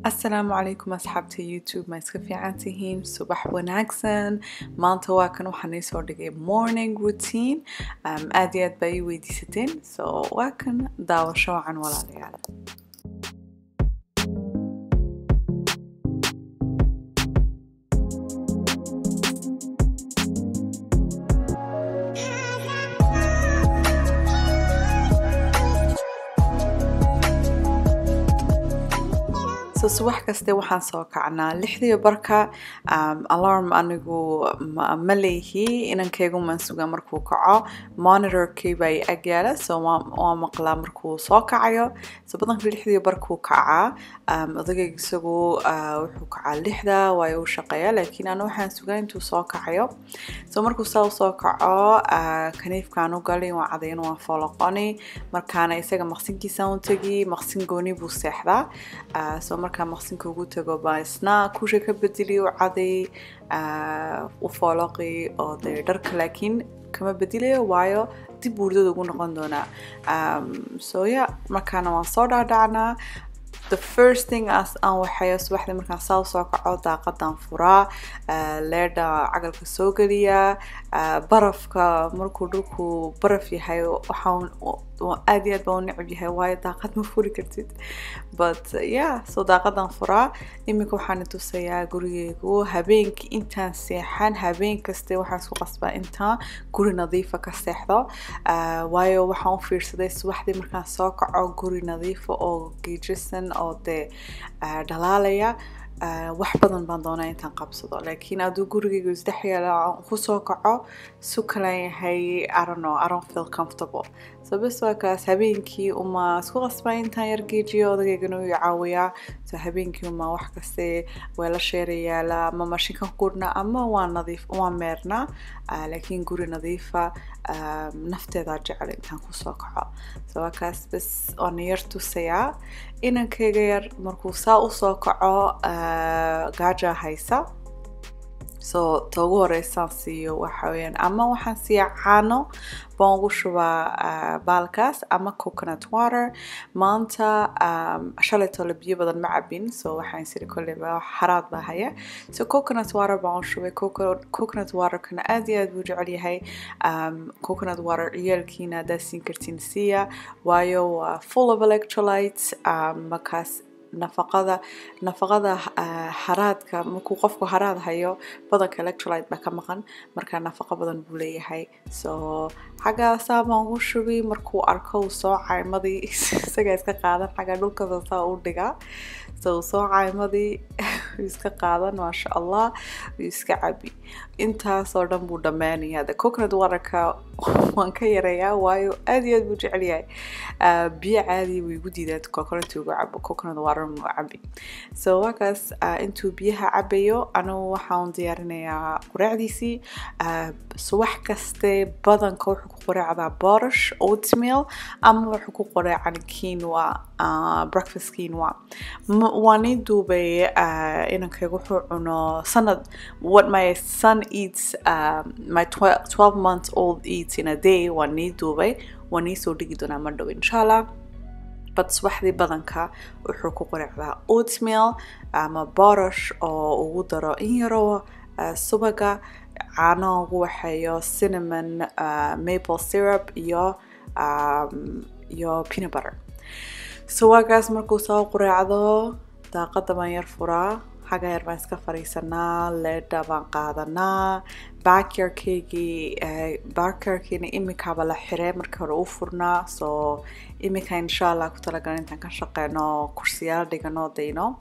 asalaamu calaykum asxaabta youtube ma iska fiican tihiin subax wanaagsan maanta waa kan waxaan iisoo dhigay morning routine um, aad iyo aad baa ii weydiisateen so waa kan daawasho wacan walaalayaal so subax kaste waxaan soo kacnaa lixdii barka um, alarm anigu ma, ma leehi inankaygu maan sugaa markuu kaco monitorkii baa i agyaala so waa maqlaa markuu soo kacayo so badanka lixdii barkuu kacaa um, odagayga isagu uh, wuxuu kacaa lixda waayo uu shaqeeya laakiin anu waxaan sugaa intuu soo kacayo so markuu saa u soo kaco uh, kaniifkaan u galay waa cadayn waa fooloqoni markaana isaga maqsinkiisaan u tegi maqsin gooni buu seexdaa uh, so markaa maqsinka ugu tago baa isna kusha ka bedeli u caday u fooloqi oo dee dharka laakiin kama bedelayo waayo dib buurdada ugu noqon doonaa so ya markaana waan soo dhaadhacnaa the first thing as aan waxayo subaxdii markaan saa usoo kaco daaqadan furaa leedha cagalka soo geliyaa barafka markuu dhulku baraf yahay waxaan aad iyo aad baan u necab yahay waayo daaqad ma furi kartid but yeah so daaqadan furaa iminka waxaan tusayaa gurigeygu habeenkii intaan seexan habeen kaste waxaan isku qasbaa intaan guri nadiifa ka seexdo waayo waxaan u fiirsaday subaxdii markaan soo kaco guri nadiifa oo geejisan oo dee dhalaalaya wax badan baan doonaa intaan qabsado laakiin hadduu gurigaygu isdhex yaala kusoo kaco su kalan yahay I don't know I don't feel comfortable so bes waa kaas habeenkii uma isku qasbaa intaan yar geejiyo odageygana uu caawiyaa so habeenkii uma wax kaste weelasheera yaala ama mashinka gurna ama waa nadiif waa meernaa laakiin guri nadiifa nafteedaa jecel intaan kusoo kaco so waa kaas bes waana yar tusayaa inankayga yar markuu saa usoo kaco gaaja haysa so ta ugu horeysaan siiyo waxa weyaan ama waxaan siiyaa caano baan ugu shubaa baalkaas ama coconut water maanta shalay tole biyo badan ma cabin so waxaan siri kolleyba xaraad baa haya so coconut water baan u shubay coconut waterkana aad iyo aad buu jecel yahay coconut water ciyaalkiina haddaad siin kartiin siiya waayo waa full of electrolytes markaas nafaqada nafaqada haraadka markuu qofku haraad hayo badanka electrolyte baa ka maqan marka nafaqo badan buu leeyahay so xaggaasaa baan ugu shubi markuu arko uu soo caymadii isagaa iska qaadan xagga dhulkada saa u dhigaa so uu soo caymadii iska qaadan maasha allah uu iska cabi intaasoo dhan buu dhammaanaya de coconut waterka waan ka yareeyaa waayo aad iyo aad buu jecel yahay biyo caadi buu igu diidaa coconut ugu cabo coconut water mu cabi so waakaas intuu biyaha cabayo anigu waxaan diyaarinayaa qureecdiisii subax kaste badanka wuxuu ku qureecdaa borish oatmeal ama wuxuu ku qureecan quinoa breakfast quinoa waan ii duubay inankayga wuxuu cuno sanad what my son eats uh, my 12 month old eats in a day waan ii duubay waan ii soo dhigi doonaa ma dhow insha allah but subaxdii badanka wuxuu ku qureecdaa oatmeal ama borish oo ugu daro in yaro uh, subaga caano ugu waxeeyo cinnamon uh, maple syrup iyo um, iyo peanut butter so waagaas markuu soo qureecdo daaqada baan yar furaa xagga yar baan iska fariisanaa leedha baan qaadanaa backyardkaygii backyardkiina imikaaba la xiree markii hore u furnaa so imika insha allah ku talagalay intaan ka shaqeyno kursiyaal dhigano dayno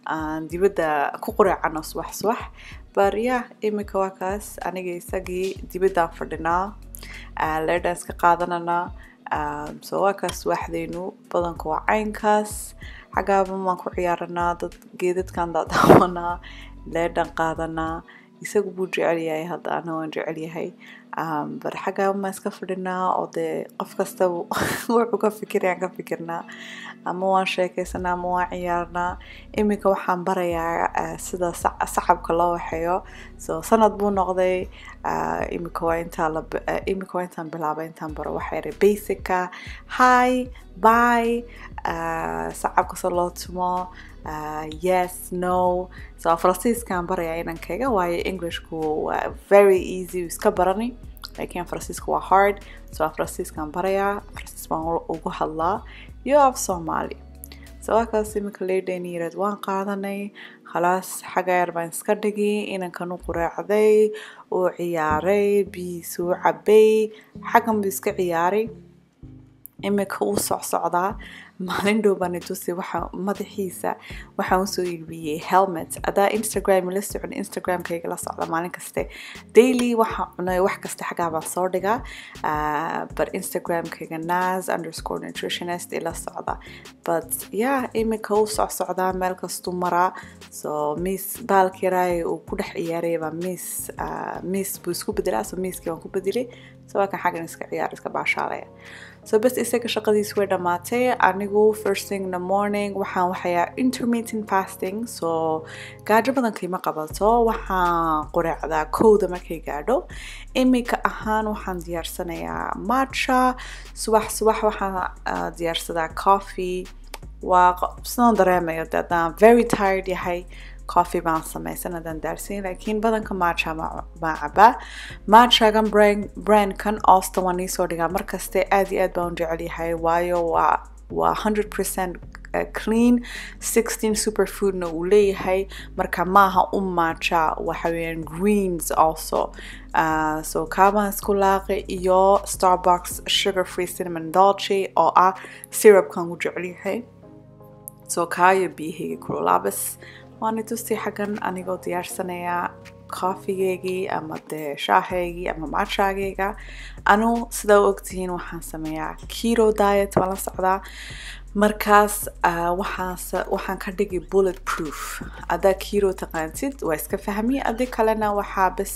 dibadda ku qureecano subax subax bar ya imika waa kaas aniga isagii dibaddaan fadhinaa leedhaan iska qaadanana so waa kaas subaxdeynu badanka waa caynkaas xaggaaban baan ku ciyaaranaa dad geedadkan daadaawanaa leedhan qaadanaa isagu buu jecel yahay hadda ana waan jecel yahay bar xaggaaban baan iska fadhinaa oo dee qof kasta wuxuu ka fikirayaan ka fikirnaa ama waan sheekaysanaa ama waan ciyaarnaa iminka waxaan barayaa sida sacabka loo waxeeyo so sanad buu noqday iminka waa intaa la iminka waa intaan bilaabay intaan baro waxaa yahay basicka hi bye sacabka se loo tumo uh, yes no so faransiiskaan barayaa inankayga waayo englishku waa very easy iska barani laakiin faransiiska waa hard so faransiiskaan barayaa faransiis baan ugu hadlaa iyo af soomaali so waakaas iminka leydhayni yareed waan qaadanay khalaas xagga yar baan iska dhigi inankan u quraacday uu ciyaaray biyiisuu cabay xaggan buu iska ciyaaray iminka uu socsocdaa maalin dhow baan itusi waxa madaxiisa waxaan usoo iibiyey helmet adaa instagram la socon instagramkayga la socda maalin kaste daily waxaan cunay wax kasta xaggaa baan soo dhigaa but instagramkayga nas underscore nutritionist ila socda but yeah iminka uu socsocdaa meel kastuu maraa so miss baalka yaraay uu ku dhex ciyaaraya baa miss miss buu isku bedelaa so misskii waan ku bedelay so waa kan xaggan iska ciyaar iska baashaalaya so bas isaga shaqadiisi way dhammaatay anigu first thing in the morning waxaan waxayaa intermittent fasting so gaajo badan kiima qabato waxaan qureecdaa kowda markay gaadho iminka ahaan waxaan diyaarsanayaa matcha subax subax waxaan diyaarsadaa coffee waa sidaan dareemayo de haddaan very tired yahay coffee baan samaysan haddaan daarsin laakiin badanka matcha baan cabaa matchagan brandkan austin waan iisoo dhigaa markaste aad iyo aad baan u jecel yahay waayo waa waa 100% clean 16 superfoodna uu leeyahay marka maaha u matcha waxa weeyaan greens also uh, so kaabaan isku laaqi iyo starbucks sugar free cinnamon dolce oo ah syrupkan u jecel yahay so kaayo biyahayga kululaabas waan itusi xaggan anigoo diyaarsanayaa coffeegeygii ama dee shaahaygii ama matchagayga anu sidaa u ogtihiin waxaan sameeyaa keto diet waan la socdaa markaas waxaan ka dhigi bullet proof haddaa keto taqaantid waa iska fahmi adi kalena waxaa bas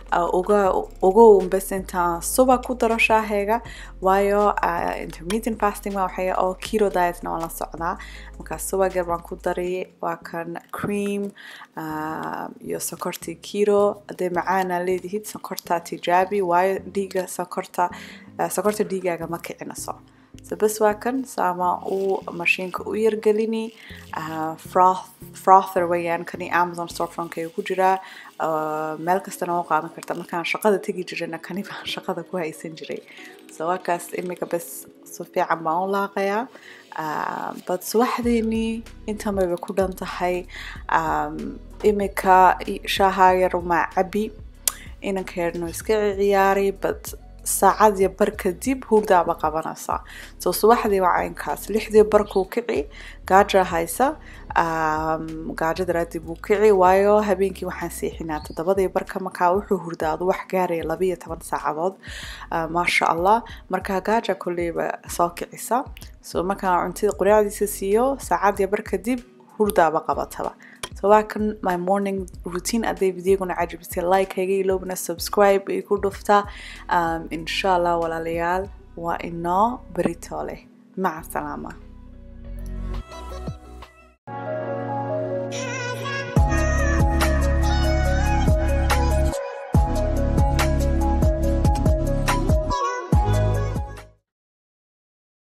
ugu bas intaan suba ku daro shaahayga waayo intermittent fasting waa waxaya oo keto dietna waan la socdaa markaas subagar baan ku daray waa kan cream iyo sokortii keto hadday macaana leedihid sokorta tijaabi waayo dhiiga sokorta sokorta dhiigaaga ma kicinaso so bas waa kan saama uu mashiinka u yargelini frother wayaan kani amazon storefronkayga ku jiraa meel kastana u qaadan karta markaan shaqada tegi jirayna kani baan shaqada ku haysan jiray so waakaas imika bas si fiican baan u laaqayaa but subaxdeeni intan bayba ku dhan tahay imika shaaha yar maa cabi inanka yarno iska ciyaaray but saacad iyo bar kadib hurdaaba qabanaysaa so subaxdii waa caynkaas lixdii barkuu kici gaaja haysa gaajo daraadii buu kici waayo habeenkii waxaan seexinaa toddobadii barka markaa wuxuu hurdaado wax gaaraya labiyo toban saacadood maasha allah markaa gaaja kolleyba soo kicisa so markaan cuntada quraacdiisa siiyo saacad iyo bar kadib hurdaaba qabataba so waa kan my morning routine hadday videoguna cajabisay like hayga iloobna subscribe ay ku dhuftaa um, insha allah walaalayaal waa inoo berito leh maca salaama